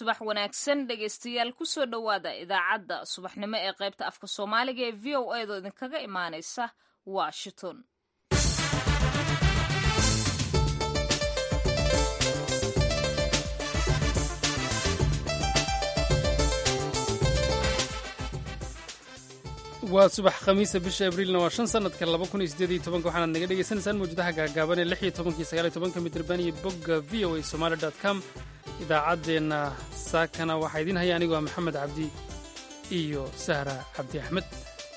subax wanaagsan dhegaystayaal kusoo dhowaada idaacadda subaxnimo ee qaybta afka soomaaliga ee v o a doo idinkaga imaanaysa washington waa subax khamiisa bisha abriilna waa shan sanadka laba kun iyo sideed iyo tobanka waxaanaad naga dhegaysanaysaan mawjadaha gaagaaban ee lix iyo tobankii sagaal iyo tobanka midraban iyo bogga v o a somaali dot com idaacaddeenna saakana waxaa idiin haya anigoo maxamed cabdi iyo sahra cabdi axmed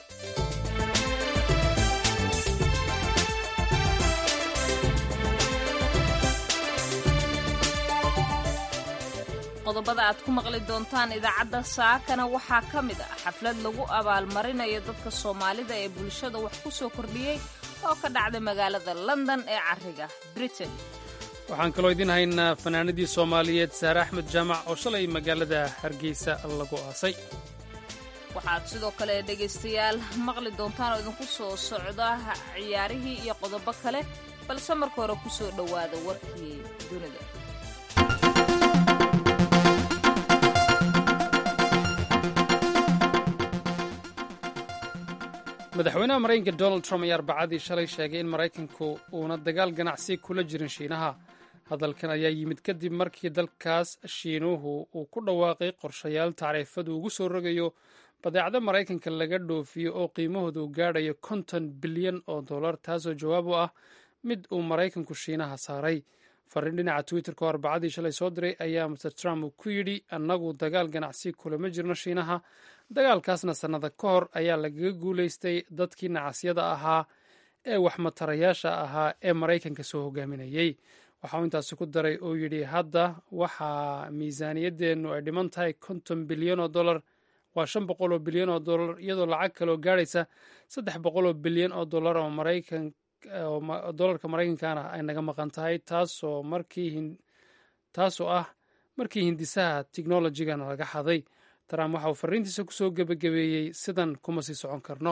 qodobada aad ku maqli doontaan idaacadda saakana waxaa ka mid ah xaflad lagu abaalmarinayo dadka soomaalida ee bulshada wax ku soo kordhiyey oo ka dhacda magaalada london ee cariga britain waxaan kaloo idiin haynaa fanaanadii soomaaliyeed saare axmed jaamac oo shalay magaalada hargeysa lagu aasay waxaad sidoo kale dhegaystayaal maqli doontaan oo idinku soo socda ciyaarihii iyo qodobo kale balse marka hore ku soo dhowaada warkii dunida madaxweynaha maraykanka donald trump ayaa arbacadii shalay sheegay in maraykanku uuna dagaal ganacsi kula jirin shiinaha hadalkan ayaa yimid kadib markii dalkaas shiinuhu uu ku dhawaaqay qorshayaal tacriifadu ugu soo rogayo badeecda maraykanka laga dhoofiyo oo qiimahoodu gaadhayo konton bilyan oo dollar taasoo jawaab u ah mid uu maraykanku shiinaha saaray fariin dhinaca twitterka oo arbacadii shalay soo diray ayaa master trump uu ku yidhi annagu dagaal ganacsi kulama jirno shiinaha dagaalkaasna sannada ka hor ayaa lagaga guulaystay dadkii nacasyada ahaa ee waxmatarayaasha ahaa ee maraykanka soo hogaaminayey waxauu intaasi ku daray oo yidhi hadda waxaa miisaaniyadeennu ay dhiman tahay konton bilyan oo dollar waa shan boqol oo bilyan oo dollar iyadoo lacag kaleoo gaadhaysa saddex boqol oo bilyan oo dollar oo maraykan dollarka maraykankana ay naga maqan tahay taasoo markii taasoo ah markii hindisaha technolojigana laga xaday trump waxa uu fariintiisa kusoo gebagabeeyey sidan kuma sii socon karno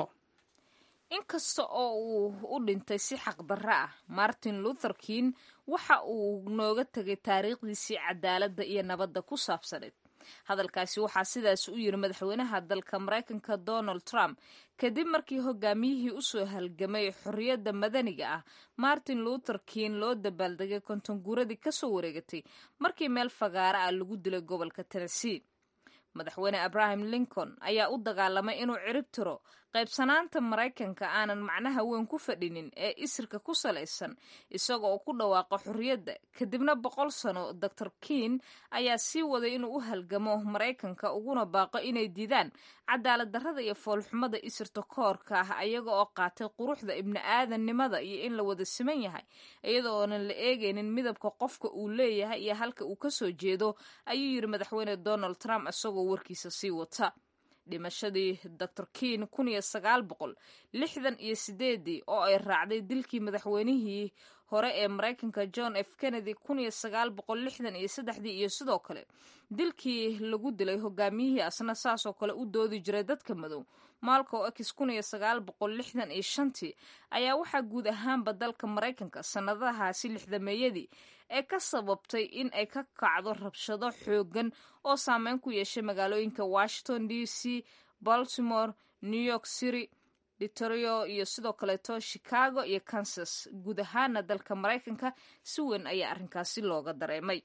inkasta oo uu u dhintay si xaqdarro ah martin luther king waxa uu nooga tegay taariikhdiisii cadaaladda iyo nabadda ku saabsaneed hadalkaasi waxaa sidaas u yiri madaxweynaha dalka maraykanka donald trump kadib markii hogaamiyihii usoo halgamay xorriyadda madaniga ah martin luther king loo dabaaldegay kontonguuradii kasoo wareegatay markii meel fagaara ah lagu dilay gobolka tennessee madaxweyne abraham lincoln ayaa u dagaalamay inuu cirib tiro qaybsanaanta maraykanka aanan macnaha weyn ku fadhinin ee isirka ku salaysan isaga oo ku dhawaaqa xorriyadda kadibna boqol sano dor king ayaa sii waday inuu u halgamo maraykanka uguna baaqo inay diidaan cadaalad darrada iyo foolxumada isirta koorka ah ayaga oo qaatay quruxda ibni aadannimada iyo in la wada siman yahay iyada oonan la eegaynin midabka qofka uu leeyahay iyo halka uu kasoo jeedo ayuu yiri madaxweyne donald trump isagoo warkiisa sii wata dhimashadii dor king kun iyo sagaal boqol lixdan iyo sideedii oo ay raacday dilkii madaxweynihii hore ee maraykanka john f kennedy kun iyo sagaal boqol lixdan iyo saddexdii iyo sidoo kale dilkii lagu dilay hogaamiyihii asna saasoo kale u doodi jiray dadka madow malco x kun iyo sagaal boqol lixdan iyo shantii ayaa waxaa guud ahaanba dalka maraykanka sannadahaasi lixdameeyadii ee ka sababtay in ay ka kacdo rabshado xoogan oo saameyn ku yeeshay magaalooyinka washington d c baltimore new york city detroit iyo sidoo kaleeto chicago iyo kansas guud ahaana dalka maraykanka si weyn ayaa arrinkaasi looga dareemay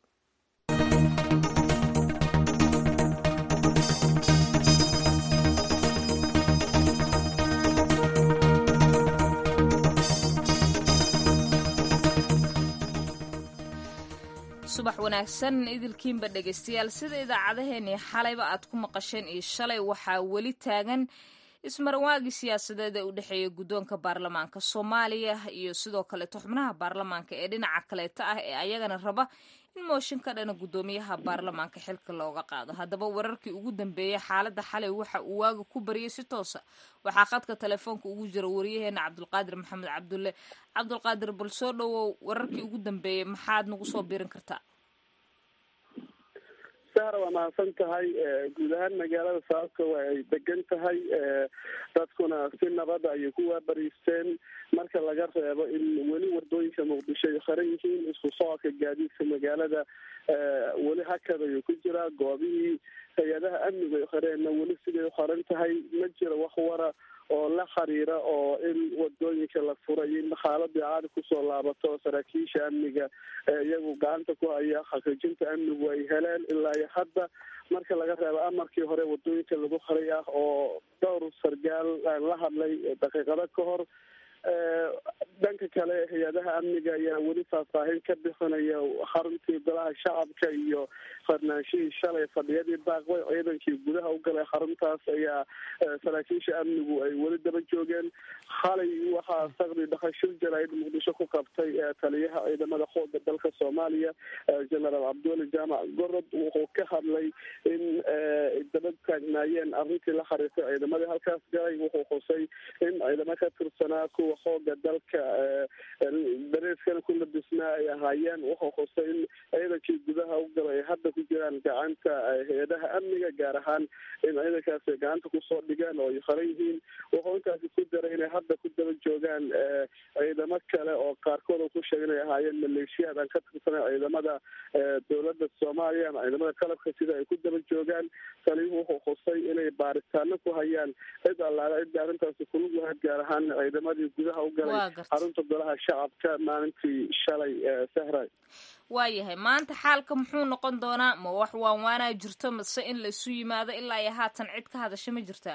subax wanaagsan idilkiinba dhegaystayaal sida idaacadaheenii xalayba aad ku maqasheen iyo shalay waxaa weli taagan ismarwaagii siyaasadeed ee u dhexeeya guddoonka baarlamaanka soomaaliya iyo sidoo kaleeto xubnaha baarlamaanka ee dhinaca kaleeta ah ee ayagana raba in mooshin ka dhana guddoomiyaha baarlamaanka xilka looga qaado haddaba wararkii ugu dambeeyey xaaladda xalay waxa uu waaga ku bariyey si toosa waxaa khadka telefoonka ugu jira wariyaheena cabdulqaadir maxamed cabdulle cabdulqaadir bal soo dhowow wararkii ugu dambeeyey maxaad nagu soo birin kartaa sahra waa mahadsan tahay guud ahaan magaalada sababka waa ay degan tahay dadkuna si nabada ayay ku waabariisteen marka laga reebo in weli wadooyinka muqdisho ay qaran yihiin isku socodka gaadiidka magaalada weli hakad ayuu ku jiraa goobihii hay-adaha amnigu ay qareenna weli siday u qaran tahay ma jiro wax wara oo la xiriira oo in wadooyinka la furay in xaaladii caadi kusoo laabato saraakiisha amniga iyagu gacanta ku haya xaqiijinta amnigu ay heleen ilaa iyo hadda marka laga reebo amarkii hore wadooyinka lagu qaray ah oo dhowr sargaal aan la hadlay daqiiqado ka hor dhanka kale hay-adaha amniga ayaa weli faahfaahin ka bixinaya xaruntii golaha shacabka iyo farnaanshihii shalay fadhiyadii baaqbay ciidankii gudaha u galay xaruntaas ayaa saraakiisha amnigu ay weli daba joogeen xalay waxaa saqdi dhaqashil jaraa'id muqdisho ku qabtay taliyaha ciidamada xooga dalka soomaaliya genaraal cabdiweli jaamac gorod wuxuu ka hadlay in daba taagnaayeen arrintii la xariirtay ciidamadii halkaas galay wuxuu xusay in ciidamo ka tirsanaa kuwa xooga dalka dareeskana ku labisnaa ay ahaayeen wuxuu xusay in ciidankii gudaha u galay ay hadda ku jiraan gacanta hay-adaha amniga gaar ahaan in ciidankaas ay gacanta kusoo dhigaan oo ay qaran yihiin wuxuu intaasi ku daray inay hadda ku daba joogaan ciidamo kale oo qaarkood uu ku sheegay inay ahaayeen maleeshiyaad aan ka tirsanay ciidamada dowladda soomaaliya ama ciidamada qalabka sida ay ku daba joogaan taliyuhu wuxuu xusay inay baaritaano ku hayaan cid allaala cidda arrintaasi kulug lahayd gaar ahaan ciidamadii gudaha u galay xarunta golaha shacabka maalintii shalay sahray waayahay maanta xaalka muxuu noqon doonaa ma wax waanwaanaa jirto mase in laisu yimaado ilaa iyo haatan cid ka hadasha ma jirtaa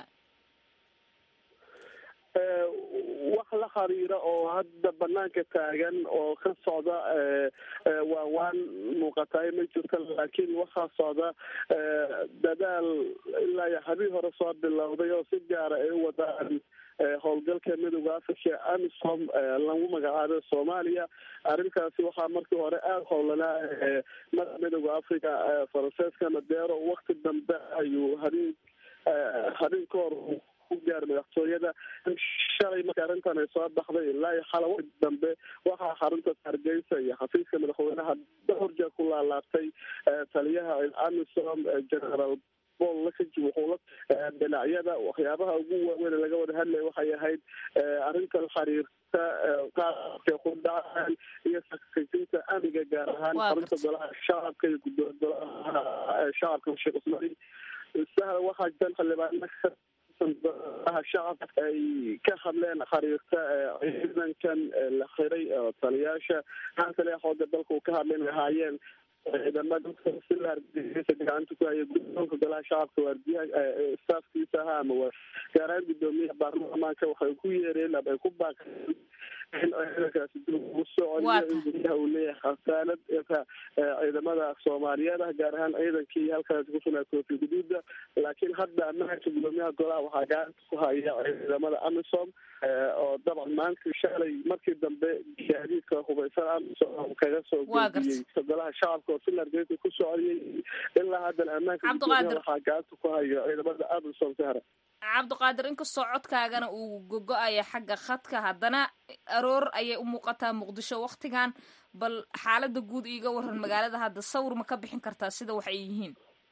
wax la xiriira oo hadda banaanka taagan oo ka socda waan waan muuqataay ma jirto laakiin waxaa socda dadaal ilaa iyo habii hore soo bilowday oo si gaara ay u wadaan howlgalka midooda africa amisom lagu magacaabay soomaaliya arrintaasi waxaa markii hore aada howlanaa mada midooda africa faranseeska madeero wakti dambe ayuu habeen habeen ka hor ku gaaray madaxtooyada shalay marka arrintan ay soo baxday ilaa iyo xalawa dambe waxaa xarunta hargeysa iyo xafiiska madaxweynaha dhowr jeer ku laalaabtay taliyaha amisom generaal bol lakaji wuxuu la dhinacyada waxyaabaha ugu waaweyn laga wada hadlaya waxay ahayd arrinta la xiriirta qaabka ku dhacaan iyo sakajinta amniga gaar ahaan xarunta golaha shacabka iyo gudooda golaha shacabka sheekh usmail sahla waxaa jiran xildhibaana shacabka ay ka hadleen xiriirta ciidankan la xiray oo taliyaasha haan taliya xooga dalka uu ka hadleen ahaayeen ciidamada sila hargeysa gacanta ku haya guddoonka golaha shacabka waardiyaha staafkiisa ahaa ama gaaraan guddoomiyaha baarlamaanka waxay ku yeereen ama ay ku baaqeen in ciidankaasi dib ugu soo celiyo in gudaha uu leeyahay khasaalad ciidamada soomaaliyeed ah gaar ahaan ciidankii halkaasi kusugnaa koofi guduuda laakiin hadda ammaanka guddoomiyaha golaha waxaa gacanta ku haya ciidamada amisom oo dabcan maanta shalay markii dambe gaadiidka hubaysan amisom kaga soo gudbiyey golaha shacabka oo sila hargeysa ku soo celiyey ilaa haddana ammaanka guddoomiyaha waxaa gacanta ku hayo ciidamada amisom sahra cabdiqaadir inkastoo codkaagana uu gogo-aya xagga khadka haddana aroor ayay u muuqataa muqdisho waktigan bal xaalada guud iiga waran magaalada hadda sawir ma ka bixin kartaa sida wax ay yihiin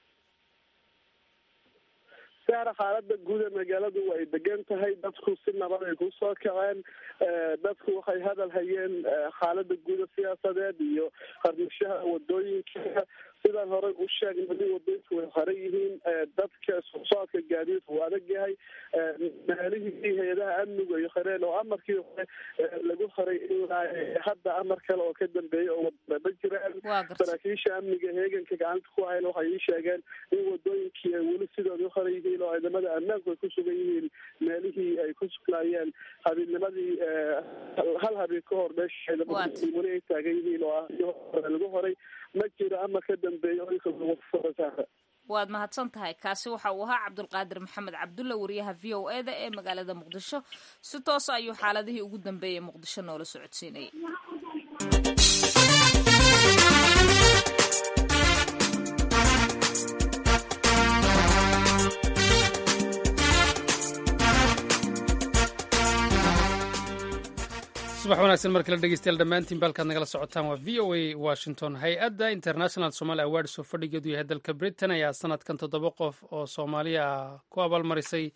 saara xaalada guud ee magaaladu way degan tahay dadku si nabad ay kusoo kaceen dadku waxay hadal hayeen xaalada guuda siyaasadeed iyo qarnishaha wadooyinka sidaan horey u sheegnay wadooyinku way haran yihiin dadka socodka gaadiidka uu adag yahay meelihii hay-adaha amnigu ay hareen oo amarkii hore lagu haray ilaa hadda amar kale oo ka dambeeyay oo wadama jiraan saraakiisha amniga heeganka gacanta ku hayn waxay ii sheegeen in wadooyinkii ay weli sidooda u haran yihiin oo ciidamada ammaanku ay ku sugan yihiin meelihii ay ku sugnaayeen habeenimadii hal habeen ka hor meesha ciidamada weli ay taagan yihiin oo ah lagu horay ma jiro ama ka dambeeyo waad mahadsan tahay kaasi waxa uu ahaa cabdulqaadir maxamed cabdulla wariyaha v o e da ee magaalada muqdisho si toos ayuu xaaladihii ugu dambeeyay muqdisho noola socodsiinayay subax wanaagsan mar kale dhegeystayaal dhammaantiin baalkaad nagala socotaan waa v o a washington hay-adda international somali awards oo fadhigeedu yahay dalka britain ayaa sanadkan toddoba qof oo soomaaliya ah ku abaalmarisay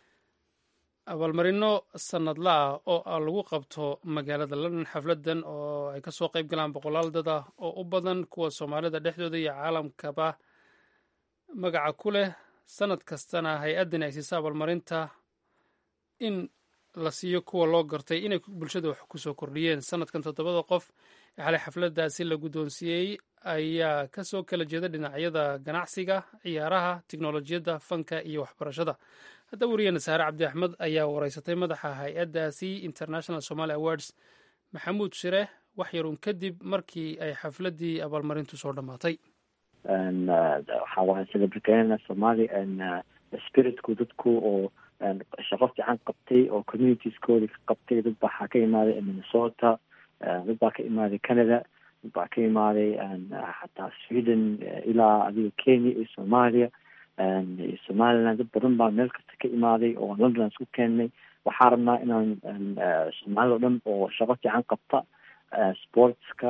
abaalmarino sanadla ah oo lagu qabto magaalada london xafladan oo ay kasoo qeyb galaan boqolaal dad ah oo u badan kuwa soomaalida dhexdooda iyo caalamkaba magaca ku leh sanad kastana hay-addani ay siisa abaalmarinta in la siiyo kuwa loo gartay inay bulshada wax kusoo kordhiyeen sanadkan toddobada qof ee xalay xafladaasi la guddoonsiiyey ayaa kasoo kala jeeda dhinacyada ganacsiga ciyaaraha tiknolojiyadda fanka iyo waxbarashada hadda wariyeena saare cabdi axmed ayaa wareysatay madaxa hay-addaasi international somaly awards maxamuud shire wax yarun kadib markii ay xafladii abaalmarintu soo dhammaatay waxaa waaya celebriteena somaali spiritku dadku oo shaqo fiican qabtay oo communitieskoodi ka qabtay dad waxaa ka imaaday minnesota dad baa ka imaaday canada dad baa ka imaaday xataa sweden ilaa adiga kenya iyo soomaaliya iyo somaliland dad badan baa meel kasta ka imaaday oo london isku keennay waxaa rabnaa inaan soomaalida o dhan oo shaqo fiican qabta sportska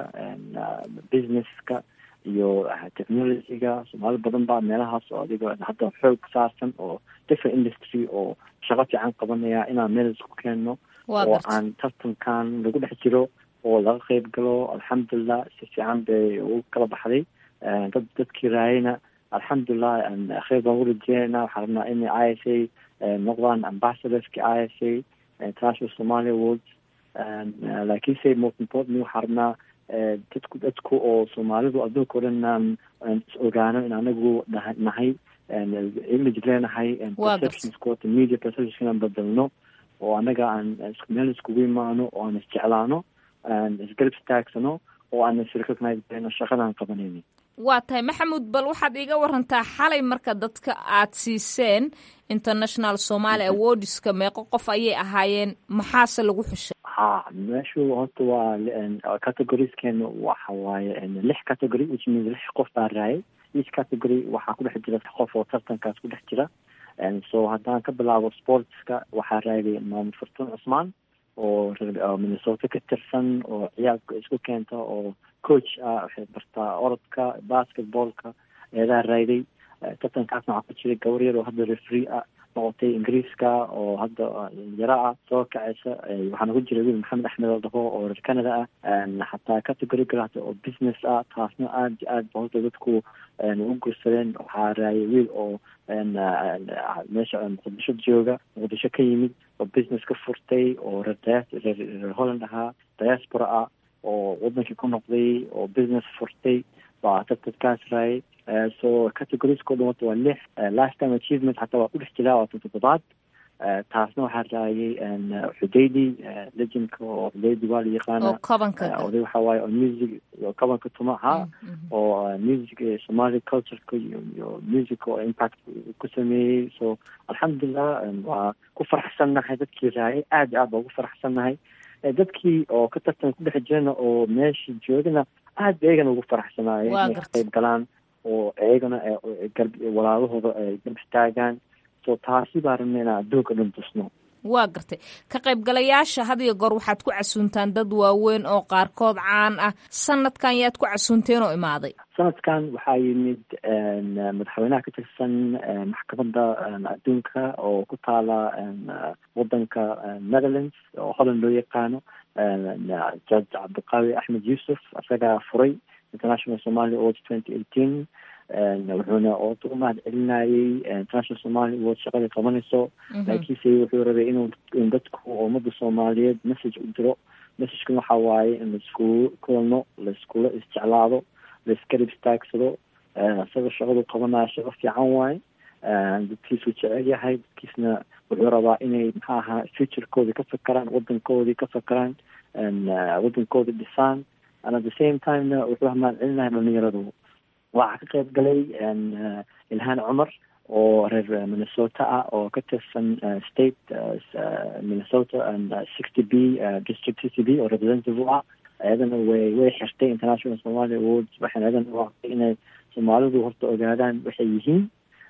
businesska iyo technologyga soomaali badan baa meelahaas oo adiga hadda xoog saarsan oo different industry oo shaqo fiican qabanaya inaan meel isku keenno oo aan tartankan lagu dhex jiro oo laga qeyb galo alxamdulilah si fiican bay ugu kala baxday dad dadkii raayayna alxamdulilah kheyr baan u rajeynayna waxaa rabnaa in i s a noqdaan ambassadorski i s a international somali awards laakiinse most importantly waxaa rabnaa dadku dadku oo soomaalidu adduunka o dhan aan is ogaano in anagu nahay image leenahay perceptionskota media perceptionska inaan bedelno oo anaga aan meel iskugu imaano oo aan isjeclaano aan isgarab istaagsano oo aan isrecognize garayno shaqadaan qabanayna waa tahay maxamuud bal waxaad iiga warantaa xalay marka dadka aad siiseen international somaly awardska meeqo qof ayay ahaayeen maxaase lagu xushay ha meeshu horta waa categoriskeena waxa waaye lix category which means lix qof baa raayay each category waxaa ku dhex jira qof oo tartankaas ku dhex jira so haddaan ka bilaabo sportska waxaa raayay maamud fartuun cusmaan oo minnesota ka tirsan oo ciyaalka isku keenta oo coach ah waxay bartaa orodka basketballka eedaa raayday tartankaasna waxaa ku jiray gabar yar oo hadda refree ah noqotay ingiriiska oo hadda yaro ah soo kacaysa waxaana ku jira wiil maxamed axmed oo dhaho oo reer canada ah xataa category galata oo business ah taasna aad iyo aad ba horta dadku u gursadeen waxaa raayay wiil oo meesha muqdisho jooga muqdisho ka yimid oo business ka furtay oo reer reer holland ahaa diaspora ah oo wadankii ku noqday oo business furtay baa dadkaas raayay so categorieskao dhan wata waa lix last time achievement xataa waa ku dhex jiraa waa tan toddobaad taasna waxaa raayay xudaydi legendka oo xudaydi waa la yaqaana oday waxaa waaye oo music kabanka tuma ha oo music somali cultureka iyo iyo music oo impact ku sameeyey so alxamdulilah waa ku faraxsannahay dadkii raayay aad iyo aad baa ugu faraxsannahay dadkii oo ka tartan ku dhex jirana oo meesha joogana aad ba iyagana ugu faraxsanaayeen inay ka qayb galaan oo iyagana walaalahooda ay garb istaagaan so taasi baa rabna inaan adduunka dhan tusno waa gartay ka qaybgalayaasha had iyo goor waxaad ku casuuntaan dad waaweyn oo qaarkood caan ah sanadkan yaad ku casuunteen oo imaaday sanadkan waxaa yimid madaxweynaha ka tirsan maxkamadda adduunka oo ku taala wadanka netherlands oo holland loo yaqaano judge cabdiqaawi axmed yuusuf isagaa furay international somali awards twenty eighteen wuxuuna oota u mahad celinayay international somali awards shaqadii qabanayso laakiinse wuxuu rabay inuu in dadku ummada soomaaliyeed message u diro messagekana waxaa waaye in laiskugu kulano laiskula isjeclaado laiskarib istaagsado isaga shaqadu qabanayo shaqo fiican waaye dadkiisuu jecel yahay dadkiisna wuxuu rabaa inay maxaa ahaa futurekoodii ka fakeraan wadankoodii ka fakeraan wadankoodii dhisaan and at the same timena wuxuu mahad celinahay dhalinyaradu waxaa ka qayb galay ilhaan cumar oo reer minnesota ah oo ka tirsan state minnesota and sixty b district sixty b oo representative u ah ayadana way way xirtay international somali awards waxayna ayadana uaqtay inay soomaalidu horta ogaadaan waxay yihiin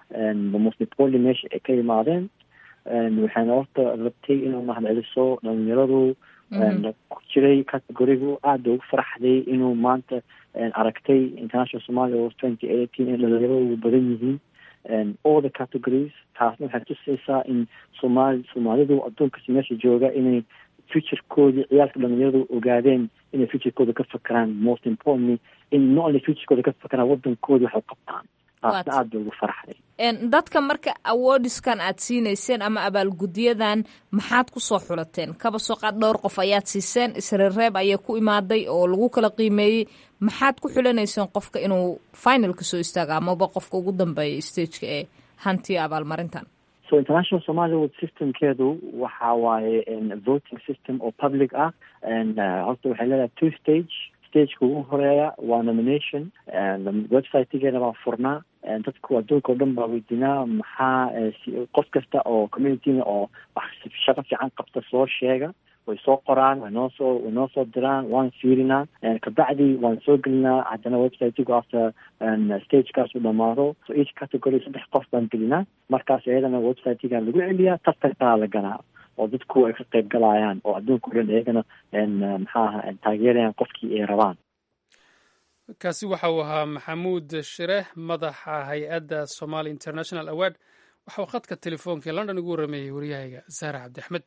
mosnipoli meesha ay ka yimaadeen waxayna horta rabtay inuu mahad celiso dhalinyaradu ku jiray categorigu aada ugu faraxday inuu maanta aragtay international somalia wars twenty eighteen in dhalinyarada ugu badan yihiin all the categories taasna waxay tusaysaa in somaali soomaalidu adduunkas meesha jooga inay futurekoodii ciyaalka dhalinyaradu ogaadeen inay futurekooda ka fakeraan most importantly in not only futurekooda ka fakeraan wadankoodii waxay qabtaan taasna aada bay ugu faraxday dadka marka awardiskan aad siinayseen ama abaalgudyadan maxaad kusoo xulateen kaba soo qaad dhowr qof ayaad siiseen isreereeb ayaa ku imaaday oo lagu kala qiimeeyey maxaad ku xulanayseen qofka inuu finalka soo istaago amaba qofka ugu dambeeya stageka ee hantiya abaalmarintan so international somalia world systemkeedu waxa waaye voting system oo public ah horta waxay leedahay two stage stageka ugu horeeya waa nomination websitegeena baa furnaa dadku adduunka o dhan baa weydiinaa maxaa qof kasta oo communityna oo wax shaqo fiican qabta soo sheega way soo qoraan way noo soo way noo soo diraan waan fiirinaa kabacdi waan soo gelinaa haddana websitegu after stagekaas u dhamaado so each category saddex qof baan gelinaa markaas iyadana websitega lagu celiyaa tartankaa la galaa oo dadku ay ka qayb galayaan oo adduunka o dhan iyagana maxaa aha taageerayaan qofkii ay rabaan kaasi waxa uu ahaa maxamuud shireh madaxa hay-adda somali international award waxa uu khadka telefoonka ee london ugu warrameeyey waryahayga saare cabdi axmed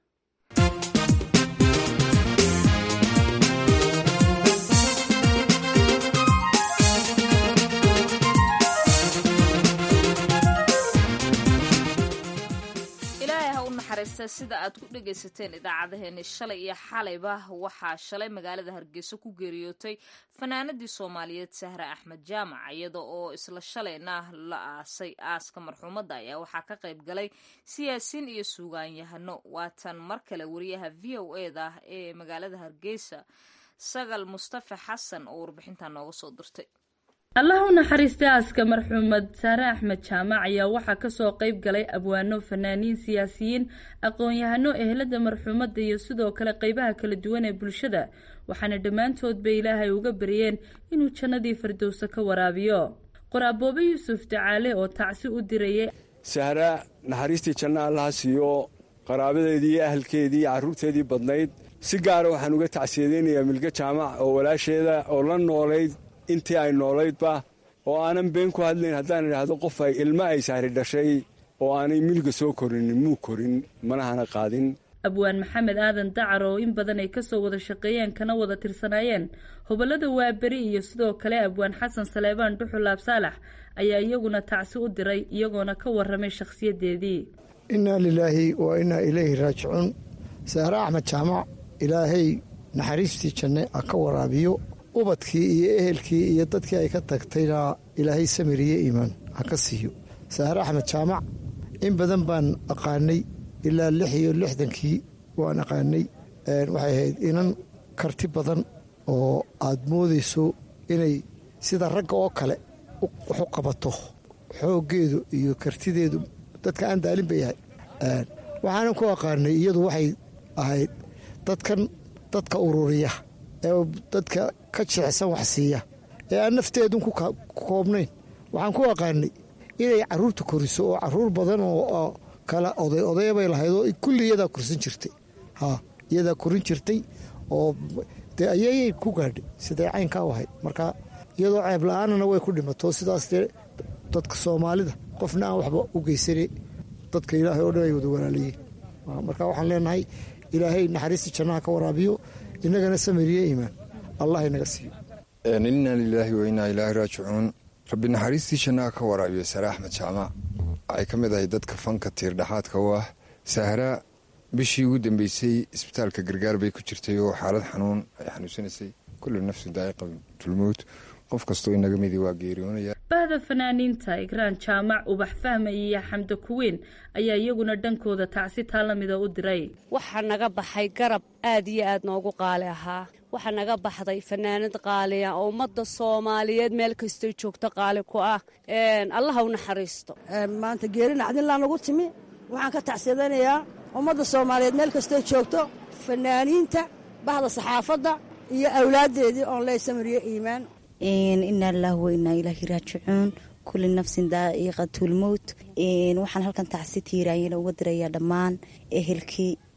sida aad ku dhegaysateen idaacadeheeni shalay iyo xalayba waxaa shalay magaalada hargeysa ku geeriyootay fanaanadii soomaaliyeed sahre axmed jaamac iyada oo isla shalayna la aasay aaska marxuumadda ayaa waxaa ka qayb galay siyaasiin iyo suugaanyahano waatan mar kale wariyaha v o eda ee magaalada hargeysa sagal mustafa xasan oo warbixintan nooga soo dirtay allah u naxariistay aaska marxuumad saare axmed jaamac ayaa waxaa kasoo qeyb galay abwaano fanaaniin siyaasiyiin aqoon-yahano ehelada marxuumadda iyo sidoo kale qeybaha kala duwan ee bulshada waxaana dhammaantoodba ilaahay uga baryeen inuu jannadii firdowsa ka waraabiyo qoraaboobe yuusuf dacaale oo tacsi u dirayay sahra naxariistii janno allaha siiyo qaraabadeedii iyo ahalkeedii iyo carruurteedii badnayd si gaara waxaan uga tacsiyadeynayaa milge jaamac oo walaasheeda oo la noolayd intii ay noolaydba oo aanan been ku hadlayn haddaan idhaahdo qof ay ilmo ay sahri dhashay oo aanay milga soo korinin muu korin manahana qaadin abwaan maxamed aadan dacar oo in badan ay kasoo wada shaqeeyeen kana wada tirsanaayeen hobolada waaberi iyo sidoo kale abwaan xasan saleebaan dhuxulaab saalax ayaa iyaguna tacsi u diray iyagoona ka waramay shakhsiyadeedii innaa lilaahi wa innaa ilayhi raajicuun sahre axmed jaamac ilaahay naxariistii janne a ka waraabiyo ubadkii iyo ehelkii iyo dadkii ay ka tagtayna ilaahay samiriye iimaan ha ka siiyo sahre axmed jaamac in badan baan aqaanay ilaa lix iyo lixdankii waan aqaanay waxay ahayd inan karti badan oo aad moodayso inay sida ragga oo kale wax u qabato xooggeedu iyo kartideedu dadka aan daalin bay yahay waxaanan ku aqaanay iyadu waxay ahayd dadkan dadka ururiya ee dadka ka jicsan wax siiya ee aan nafteedun ku koobnayn waxaan ku aqaanay inay caruurta koriso oo caruur badan oo kala oday odaya bay lahayd oo kulli iyadaa korsan jirtay ha iyadaa korin jirtay oo dee ayayay ku gaadhay siday caynkaa u ahayd marka iyadoo ceeb la-aanana way ku dhimato sidaas dee dadka soomaalida qofna aan waxba u geysanay dadka ilaahay oo dhan ay wada walaalayiin marka waxaan leenahay ilaahay naxariista jannaha ka waraabiyo innagana samiriye iimaan allah inaga siiyo innaa lilaahi wa innaa ilaahi raajicuun rabbi naxariistii jannaha ka waraabiyo sare axmed jaamac waxay ka mid ahay dadka fanka tiirdhexaadka u ah sahra bishii ugu dambeysay isbitaalka gargaar bay ku jirtay oo xaalad xanuun ay xanuunsanaysay kullu nafsu daa'iqa tulmowt qof kastoo inaga midi waa geeriyoonaya bahda fanaaniinta igraan jaamac ubax fahma iyo xamda kuweyn ayaa iyaguna dhankooda tacsi taa lamida u diray waxaa naga baxay garab aad iyo aad noogu qaali ahaa waxaa naga baxday fanaanad qaaliya oo ummadda soomaaliyeed meel kastay joogto qaali ku ah allaha u naxariisto maanta geeri nacdinlaa nagu timi waxaan ka tacsiyadanayaa ummadda soomaaliyeed meel kastay joogto fanaaniinta bahda saxaafadda iyo awlaaddeedii oon leysamariyo iimaan inaa lilahi wa inaa ilaahi raajicuun kulli nafsin daa'iqatulmowt waxaan halkan tacsi tiiraanyana uga dirayaa dhammaan ehelkii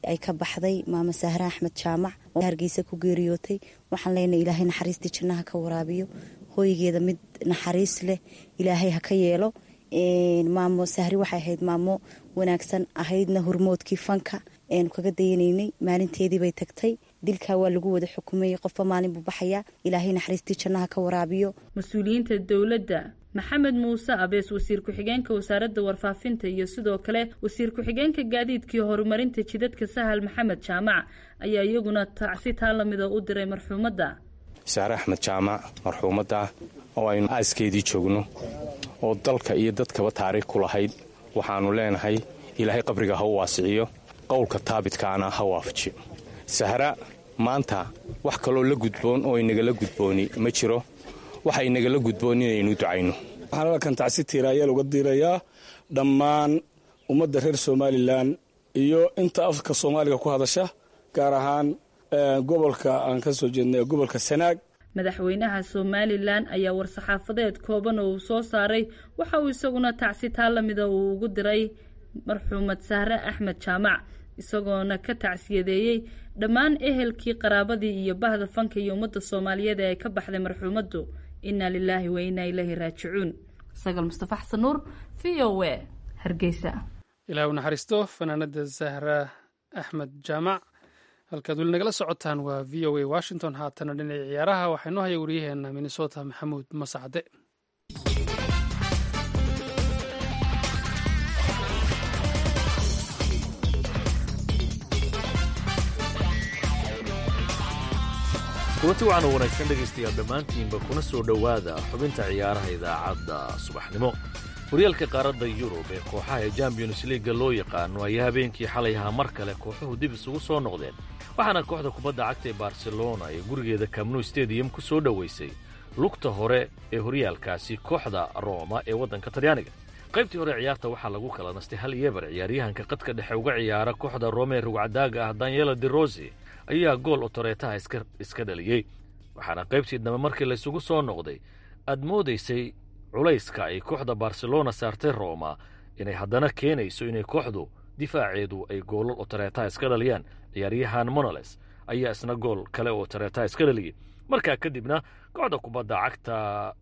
ay ka baxday maamo sahre axmed jaamac oo hargeysa ku geeriyootay waxaan leenahay ilaahay naxariistii jannaha ka waraabiyo hooygeeda mid naxariis leh ilaahay ha ka yeelo maamo sahri waxay ahayd maamo wanaagsan ahaydna hormoodkii fanka eenu kaga dayanaynay maalinteedii bay tagtay dilkaa waa lagu wada xukumayay qofba maalin buu baxayaa ilaahay naxariistii jannaha ka waraabiyo mas-uuliyiinta dowladda maxamed muuse abees wasiir ku-xigeenka wasaaradda warfaafinta iyo sidoo kale wasiir ku-xigeenka gaadiidkii horumarinta jidadka sahal maxamed jaamac ayaa iyaguna tacsi taa lamida u diray marxuumadda saare axmed jaamac marxuumadda oo aynu aaskeedii joogno oo dalka iyo dadkaba taariikh ku lahayd waxaannu leenahay ilaahay qabriga ha u waasiciyo qowlka taabitkaana ha waafajiyo sahra maanta wax kaloo la gudboon oo inagala gudbooni ma jiro waxa inagala gudboon inaynu ducayno waxaan halkan tacsi tiiraayeel uga diirayaa dhammaan ummadda reer somalilan iyo inta afka soomaaliga ku hadasha gaar ahaan gobolka aan ka soo jeednay gobolka sanaag madaxweynaha somalilan ayaa war-saxaafadeed kooban oo uu soo saaray waxa uu isaguna tacsi taa lamida uu ugu diray marxuumad sahre axmed jaamac isagoona ka tacsiyadeeyey dhammaan ehelkii qaraabadii iyo bahda fanka iyo ummadda soomaaliyeed ee ay ka baxday marxuumaddu inna lilaahi wa innaa ilaahi raajicuun sagal mustafa xasan nuur v o a hargeysa ilaah u naxariisto fanaanada zahra axmed jaamac halkaad weli nagala socotaan waa v o a washington haatana dhinaca ciyaaraha waxaa inoo haya waryaheena minnesota maxamuud masacde kulanti waxaan u wanaagsan dhegaystayaal dhammaantiinba kuna soo dhowaada xubinta ciyaaraha idaacadda subaxnimo horyaalka qaaradda yurub ee kooxaha ee champions liiga loo yaqaano ayaa habeenkii xalay ahaa mar kale kooxuhu dib isugu soo noqdeen waxaana kooxda kubadda cagta ee barcelona ee gurigeeda camnu stadium ku soo dhowaysay lugta hore ee horyaalkaasi kooxda rooma ee waddanka talyaaniga qaybtii hore ciyaarta waxaa lagu kala nastay hal yeebar ciyaaryahanka qadka dhexe uga ciyaara kooxda roome ee rugcadaaga ah daniela de rosi ayaa gool otoreetaha iska dhaliyey waxaana qaybtii dambe markii laysugu soo noqday aad moodaysay culayska ay kooxda barcelona saartay roma inay haddana keenayso inay kooxdu difaaceedu ay goolal otoreetaha iska dhaliyaan ciyaaryahan monoles ayaa isna gool kale oo otoreetaha iska dhaliyey markaa kadibna kooxda kubadda cagta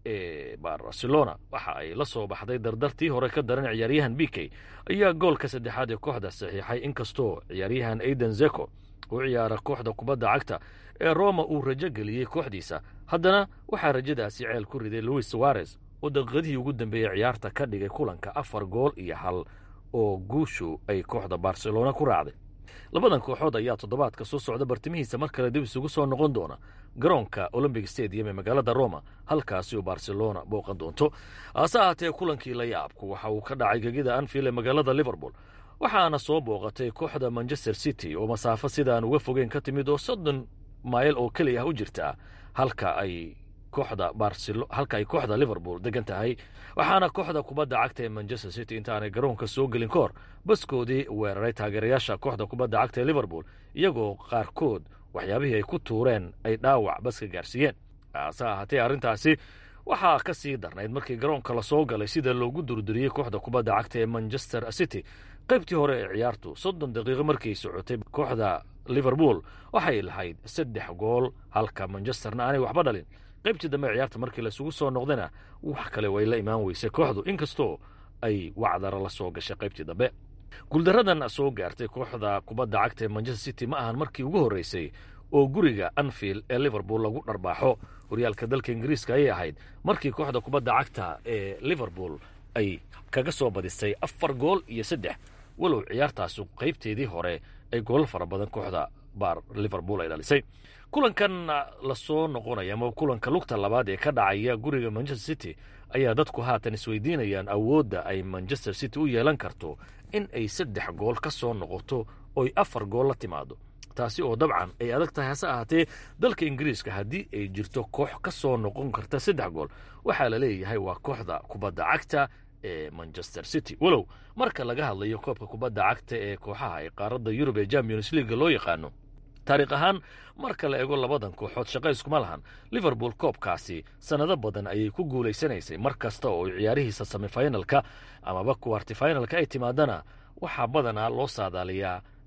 ee barcelona waxa ay la soo baxday dardartii hore ka daran ciyaaryahan bikey ayaa goolka saddexaad ee kooxda saxiixay inkastoo ciyaaryahan aiden zeko u ciyaara kooxda kubadda cagta ee roma uu rajo geliyey kooxdiisa haddana waxaa rajadaasi ceel ku riday louis suarez oo daqiiqadihii ugu dambeeyey ciyaarta ka dhigay kulanka afar gool iyo hal oo guushu ay kooxda barcelona ku raacday labadan kooxood ayaa toddobaadka soo socda bartimihiisa mar kale dib isugu soo noqon doona garoonka olombic stadium ee magaalada roma halkaasi oo barcelona booqan doonto hase ahaatee kulankii la yaabku waxa uu ka dhacay gegida anfield ee magaalada liverpool waxaana soo booqatay kooxda manchester city oo masaafo sidaan uga fogeyn ka timid oo soddon mayl oo keli ah u jirta halka ay kooxda barcelo halka ay kooxda liverpool degan tahay waxaana kooxda kubadda cagta ee manchester city intaanay garoonka soo gelin ka hor baskoodii weeraray taageerayaasha kooxda kubadda cagta ee liverpool iyagoo qaarkood waxyaabihii ay ku tuureen ay dhaawac baska gaarsiiyeen hase ahaatee arrintaasi waxaa ka sii darnayd markii garoonka lasoo galay sida loogu durduriyey kooxda kubadda cagta ee manchester city qaybtii hore ee ciyaartu soddon daqiiqo markay socotay kooxda liverpool waxay lahayd saddex gool halka manchesterna aanay waxba dhalin qaybtii dambe ciyaarta markii laisugu soo noqdana wax kale way la imaan weysay kooxdu inkastoo ay wacdara la soo gashay qaybtii dambe guuldaradan soo gaartay kooxda kubadda cagta ee manchester city ma ahan markii ugu horreysay oo guriga anfield ee liverpool lagu dharbaaxo horyaalka dalka ingiriiska ayay ahayd markii kooxda kubadda cagta ee liverpool ay kaga soo badisay afar gool iyo saddex walow ciyaartaasu qaybteedii hore ay goolal fara badan kooxda baar liverpool ay dhalisay kulankan lasoo noqonaya ama kulanka lugta labaad ee ka dhacaya guriga manchester city ayaa dadku haatan isweydiinayaan awoodda ay manchester city u yeelan karto in ay saddex gool ka soo noqoto oy afar gool la timaado taasi oo dabcan ay adag tahay hase ahaatee dalka ingiriiska haddii ay jirto koox ka soo noqon karta saddex gool waxaa la leeyahay waa kooxda kubadda cagta ee manchester city walow marka laga hadlayo koobka kubadda cagta ee kooxaha ee qaaradda yurub ee champions leaga loo yaqaano taariikh ahaan marka la eego labadan kooxood shaqa iskuma lahan liverpool koobkaasi sannado badan ayay ku guulaysanaysay mar kasta oo ciyaarihiisa semifinalka amaba kuwartifinalka ay timaadana waxaa badanaa loo saadaaliyaa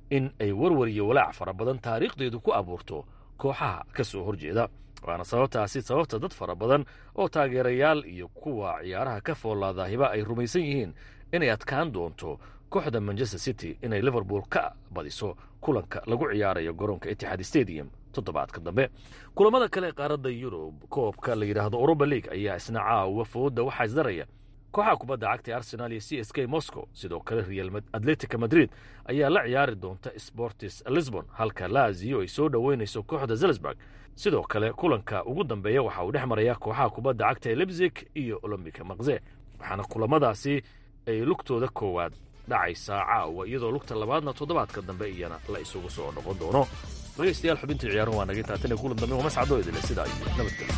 in ay warwar iyo walaac fara badan taariikhdeedu ku abuurto kooxaha ka soo horjeeda waana sababtaasi sababta dad fara badan oo taageerayaal iyo kuwa ciyaaraha ka foolaadaahiba ay rumaysan yihiin inay adkaan doonto kooxda manchester city inay liverpool ka badiso kulanka lagu ciyaarayo garoonka itixaad stadium toddobaadka dambe kulamada kale qaaradda yurub koobka la yidhaahdo europa league ayaa isna caawa fooda waxaa isdaraya kooxaha kubadda cagta ee arsenal iyo c s k moscow sidoo kale real atletica madrid ayaa la ciyaari doonta sportis lisbon halka laziyo ay soo dhoweynayso kooxda zelzburg sidoo kale kulanka ugu dambeeya waxa uu dhex maraya kooxaha kubadda cagta ee lebzig iyo olombica makze waxaana kulamadaasi ay lugtooda koowaad dhacaysaa caawa iyadoo lugta labaadna toddobaadka dambe iyana la isugu soo noqon doono dhegaystayaal xubintii ciyaaruhu waa naga taatan ee kulan dambe waa mascadoo idile sidaa iyo nabadgelyo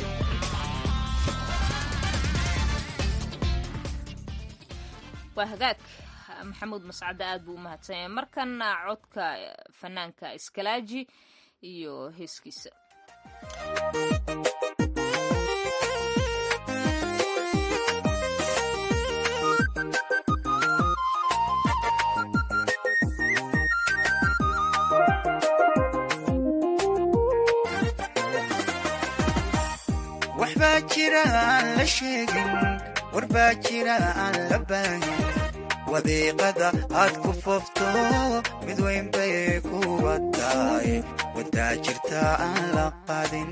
waa hagaag maxamuud mascade aad buu u mahadsanyay markana codka fanaanka iskalaaji iyo heeskiisa waxbaa jira aan la sheegin warbaa jira aan la baahin wadiiqada aad ku foofto mid weyn bay kuwa tahay wadaa jirta aan la qadin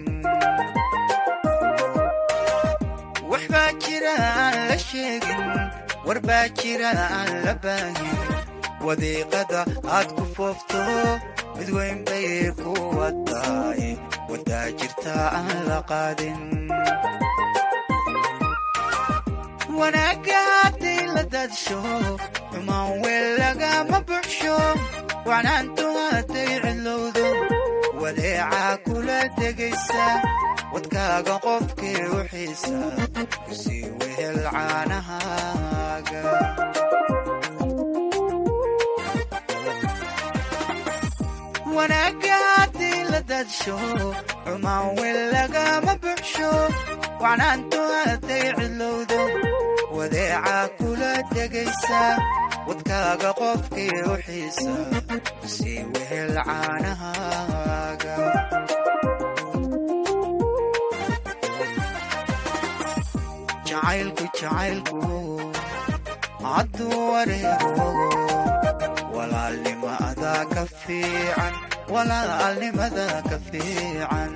waxbaa jira aan la sheegin warbaa jira aan la baahin wadiiqada aad ku foofto mid weyn bay kuwa tahay wadaa jirta aan la qaadin wanaagga hadday la daadsho xumaan weel lagama buxsho wacnaantu hadday cidlowdo wadeecaa kula degaysa wadkaaga qofkii u xiisa kusii wehel caanahaaga wanaagga haddii la daadsho xumaan weel lagama buxsho wacnaantu hadday cidlowdo wadeecaa kula degaysa wadkaaga qofkii u xiisa kusii wehel caanahaaga jacaylku jacaylku hadduu wareego walaalnimada ka fiican walaalnimada ka fiican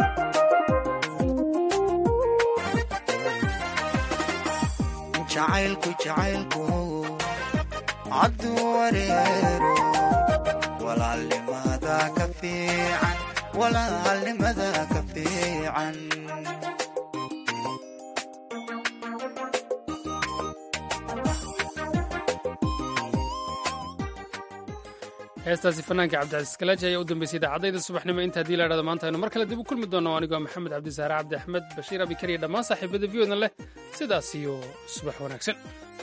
jacaylku jacaylku hadduu wareero walaalnimada ka fiican walaalnimada ka fiican heestaasi fanaanka cabdicasiis kalaaji ayaa u dambeysay idaacadayda subaxnimo inta haddii la idhahdo maanta aynu mar kale dib u kulmi doonno anigoo maxamed cabdisaare cabdi axmed bashiir abikar iyo dhammaan saaxiibada viyodan leh sidaas iyo subax wanaagsan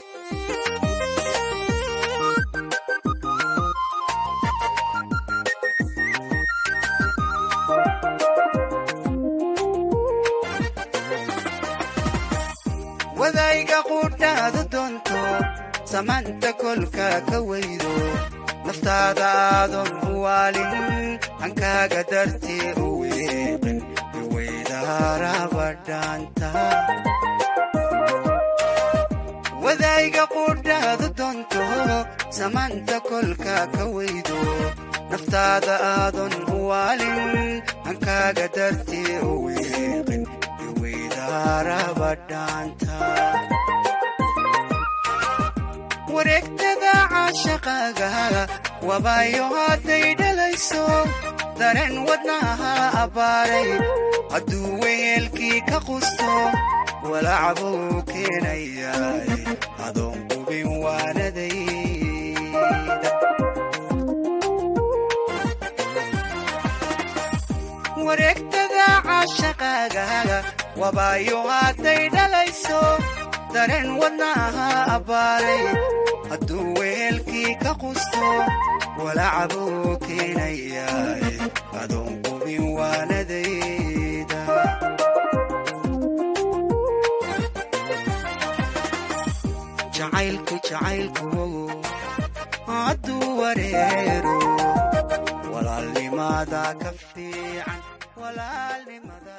wadayga quudhaadu doonto samaanta kolka ka weydo naftaada aadan u waalin hankaaga dartii u weeqin iweydaarabadhaanta wadayga quudhaadu doonto samaanta kolka ka weydo naftaada aadan u waalin hankaaga dartii u weeqin iweydaarabadhaanta wareegtada caashaqaaga wabaayo hadday dhalayso dareen wadnaha abbaaray hadduu weyeelkii ka qusto walacbuu keenayaay adoon qubin waanadayda wareegtada caashaqaaga wabaayo hadday dhalayso dareen wadnaha abbaaray hadduu weelkii ka qusto walacbuu keenayaay adoon qubin waanadayda jacaylku jacaylku hadduu wareero maadaa ka fiican walaalnimada